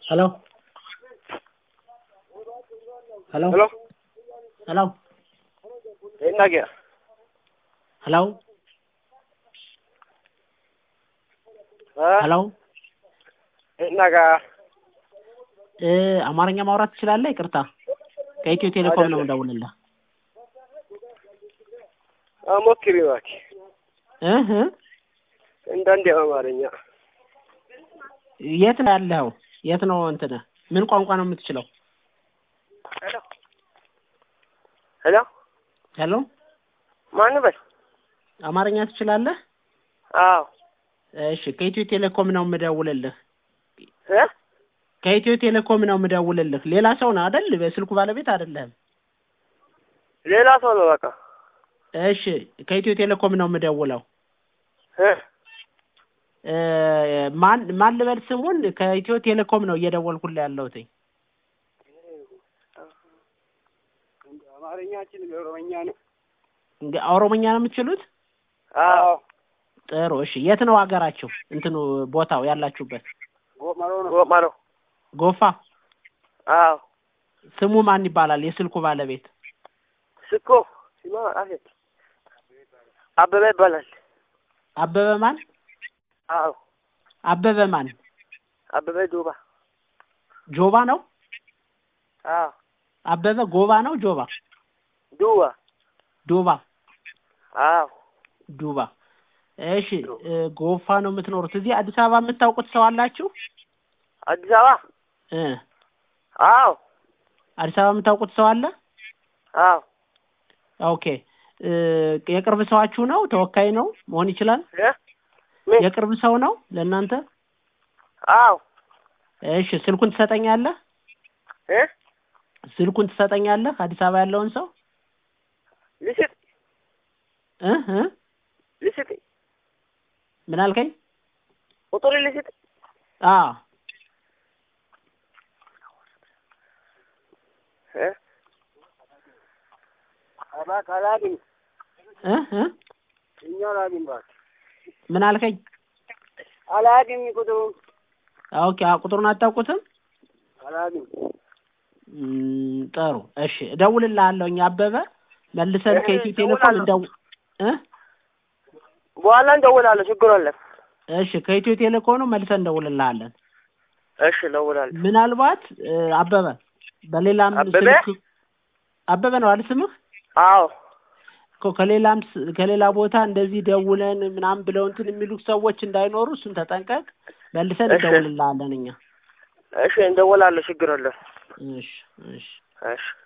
Hello? Hello? Hello? Hello? ಏನಾಗ್ಯ Hello? Hello? ಏನಾಗ እ አማርኛ ማውራት ትችላለህ? ይቅርታ ከኢትዮ ቴሌኮም ነው የምደውልልህ። ሞክሪ እባክህ እህ እንዳንዴ አማርኛ የት ነው ያለኸው? የት ነው እንትንህ? ምን ቋንቋ ነው የምትችለው? ሄሎ ሄሎ ሄሎ ማን በል አማርኛ ትችላለህ? አዎ እሺ ከኢትዮ ቴሌኮም ነው የምደውልልህ። እ ከኢትዮ ቴሌኮም ነው የምደውልልህ። ሌላ ሰው ነው አይደል? በስልኩ ባለቤት አይደለህም። ሌላ ሰው ነው በቃ እሺ ከኢትዮ ቴሌኮም ነው የምደውለው። እ እ ማን ማን ልበል ስሙን? ከኢትዮ ቴሌኮም ነው እየደወልኩልህ ያለሁት። አማርኛችን ኦሮምኛ ነው እንግ- ኦሮምኛ ነው የምትችሉት? አዎ ጥሩ እሺ። የት ነው ሀገራችሁ? እንትኑ ቦታው ያላችሁበት? ጎመሮ ነው ጎመሮ ጎፋ። አዎ ስሙ ማን ይባላል? የስልኩ ባለቤት ስኮ ሲማ አፌት አበበ ይባላል አበበ ማን? አዎ አበበ ማን? አበበ ዱባ ጆባ ነው? አዎ አበበ ጎባ ነው? ጆባ? ዱባ ዶባ? አዎ ዱባ። እሺ እ ጎፋ ነው የምትኖሩት። እዚህ አዲስ አበባ የምታውቁት ሰው አላችሁ? አዲስ አበባ እ አዎ አዲስ አበባ የምታውቁት ሰው አለ? አዎ ኦኬ እ የቅርብ ሰዋችሁ ነው? ተወካይ ነው መሆን ይችላል? እ ምን የቅርብ ሰው ነው ለእናንተ? አዎ እሺ ስልኩን ትሰጠኛለህ? እ ስልኩን ትሰጠኛለህ? አዲስ አበባ ያለውን ሰው ልስጥ እ እ ልስጥ ምን አልከኝ? ቁጥር ልስጥ አ እ እባክህ አላግኝ እ እ እኛ አላግኝ እባክህ ምን አልከኝ? አላግኝ ቁጥሩ ኦኬ አ ቁጥሩን አታውቁትም? አላግኝ እም፣ ጥሩ እሺ እደውልልሃለሁኝ አበበ መልሰን እህ፣ ከኢትዮ ቴሌኮም እደውላለሁ። እንደው እ በኋላ እንደውላለሁ ችግር የለም እሺ ከኢትዮ ቴሌኮም ነው መልሰን እንደውልልሃለን። እሺ እደውላለሁ ምናልባት እ አበበ በሌላም አበበ? ስልክ አበበ ነው አይደል ስምህ? አዎ እኮ ከሌላም ስ- ከሌላ ቦታ እንደዚህ ደውለን ምናምን ብለው እንትን የሚሉ ሰዎች እንዳይኖሩ እሱን ተጠንቀቅ። መልሰን እሺ። እንደውልልሃለን እኛ። እሺ እንደውላለሁ ችግር የለም እሺ እሺ እሺ